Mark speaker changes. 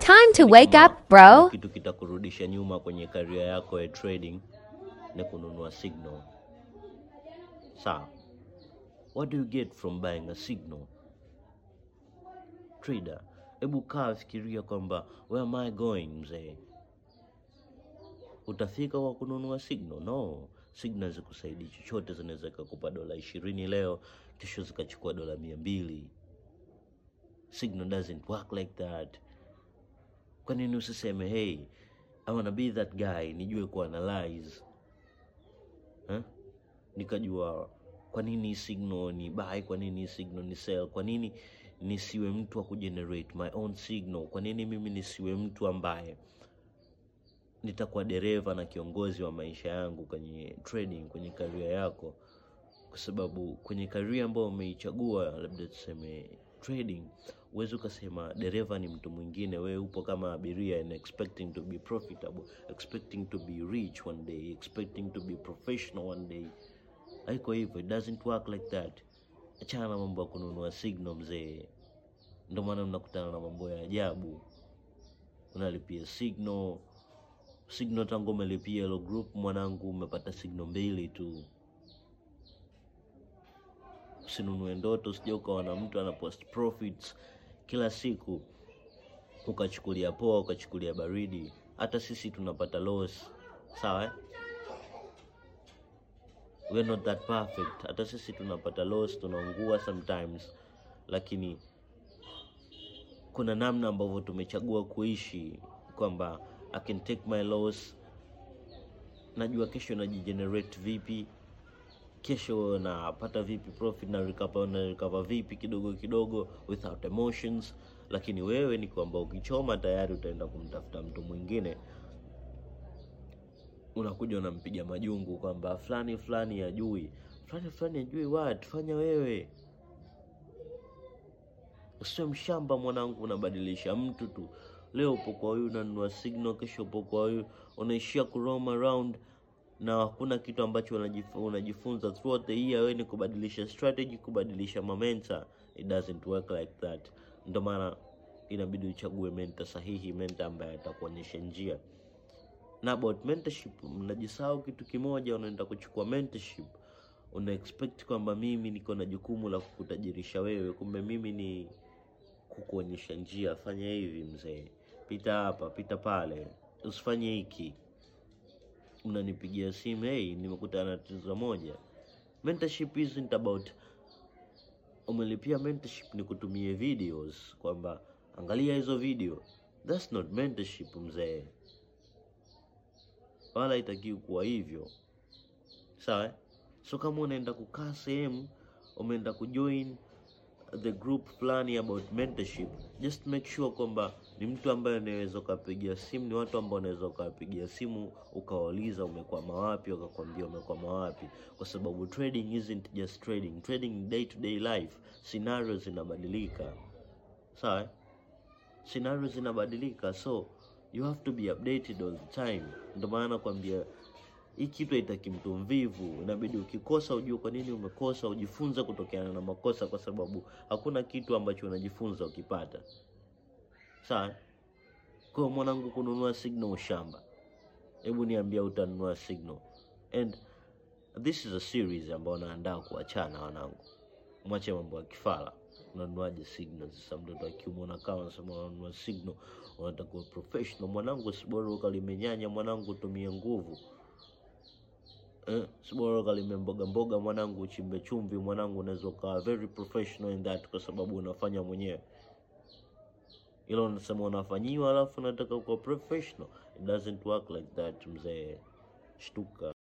Speaker 1: Time to
Speaker 2: Yaani
Speaker 1: wake
Speaker 2: kama
Speaker 1: up, bro.
Speaker 2: kitu kitakurudisha nyuma kwenye career yako ya trading ni kununua signal. Sawa. What do you get from buying a signal? Trader, hebu kaa fikiria kwamba where am I going mzee? Utafika kwa kununua signal? No, signal zikusaidii chochote, zinaweza kukupa dola ishirini leo, kesho zikachukua dola mia mbili. Signal doesn't work like that. Kwa nini usiseme hey, I wanna be that guy, nijue kuanalyze eh? Nikajua kwa nini signal ni buy, kwa nini signal ni sell, kwa nini nisiwe mtu wa kugenerate my own signal, kwa nini mimi nisiwe mtu ambaye nitakuwa dereva na kiongozi wa maisha yangu kwenye trading, kwenye career yako, kwa sababu kwenye career ambayo umeichagua, labda tuseme trading, huwezi ukasema dereva ni mtu mwingine. Wewe upo kama abiria and expecting to be profitable, expecting to be rich one day, expecting to be professional one day. Haiko hivyo, it doesn't work like that. Achana na mambo ya kununua signal mzee, ndio maana mnakutana na mambo ya ajabu. Unalipia signal signal, tangu umelipia hilo group mwanangu, umepata signal mbili tu. Usinunue ndoto, usije ukawa na mtu ana post profits kila siku ukachukulia poa, ukachukulia baridi. Hata sisi tunapata loss, sawa eh? We're not that perfect. Hata sisi tunapata loss, tunaungua sometimes, lakini kuna namna ambavyo tumechagua kuishi kwamba I can take my loss, najua kesho najigenerate vipi, kesho napata vipi profit na recover, na recover vipi kidogo kidogo without emotions. Lakini wewe ni kwamba ukichoma tayari utaenda kumtafuta mtu mwingine, unakuja unampiga majungu kwamba fulani fulani hajui, fulani fulani hajui. What fanya wewe Usiwe mshamba mwanangu, unabadilisha mtu tu. Leo upo kwa huyu unanunua signal, kesho upo kwa huyu unaishia ku roam around na hakuna kitu ambacho unajif- unajifunza throughout the year. Wewe ni kubadilisha strategy, kubadilisha mamenta. It doesn't work like that. Ndio maana inabidi uchague mentor sahihi, mentor ambaye atakuonyesha njia. Na about mentorship, mnajisahau kitu kimoja. Unaenda kuchukua mentorship, una expect kwamba mimi niko na jukumu la kukutajirisha wewe, kumbe mimi ni kukuonyesha njia. Fanya hivi mzee, pita hapa, pita pale, usifanye hiki. Unanipigia simu, hey, nimekutana na tatizo moja. Mentorship isn't about umelipia mentorship ni kutumie videos kwamba angalia hizo video. That's not mentorship mzee, wala itakiwi kuwa hivyo, sawa? eh? So kama unaenda kukaa sehemu, umeenda kujoin the group fulani about mentorship, just make sure kwamba ni mtu ambaye unaweza ukapigia simu, ni watu ambao unaweza ukawapigia simu ukawauliza umekwama wapi, wakakwambia umekwama wapi, kwa sababu trading isn't just trading. Trading ni day to day life, scenarios zinabadilika, sawa eh? scenarios zinabadilika, so you have to be updated all the time. Ndio maana nakwambia hii kitu haitaki mtu mvivu. Inabidi ukikosa ujue kwa nini umekosa, ujifunze kutokana na makosa, kwa sababu hakuna kitu ambacho unajifunza ukipata. Sawa. Kwa hiyo mwanangu, kununua signal ushamba. Hebu niambia, utanunua signal? And this is a series ambayo naandaa kuachana, wanangu, mwache mambo ya kifala. Unanuaje signal? Sasa mtoto akiumwona kama unasema unanunua signal, unataka kuwa professional. Mwanangu, si bora ukalimenyanya mwanangu, utumie nguvu Eh, si bora ukalime mboga mboga mwanangu, uchimbe chumvi mwanangu, unaweza ukawa very professional in that, kwa sababu unafanya mwenyewe. Ila unasema unafanyiwa, alafu unataka kuwa professional. It doesn't work like that mzee, shtuka.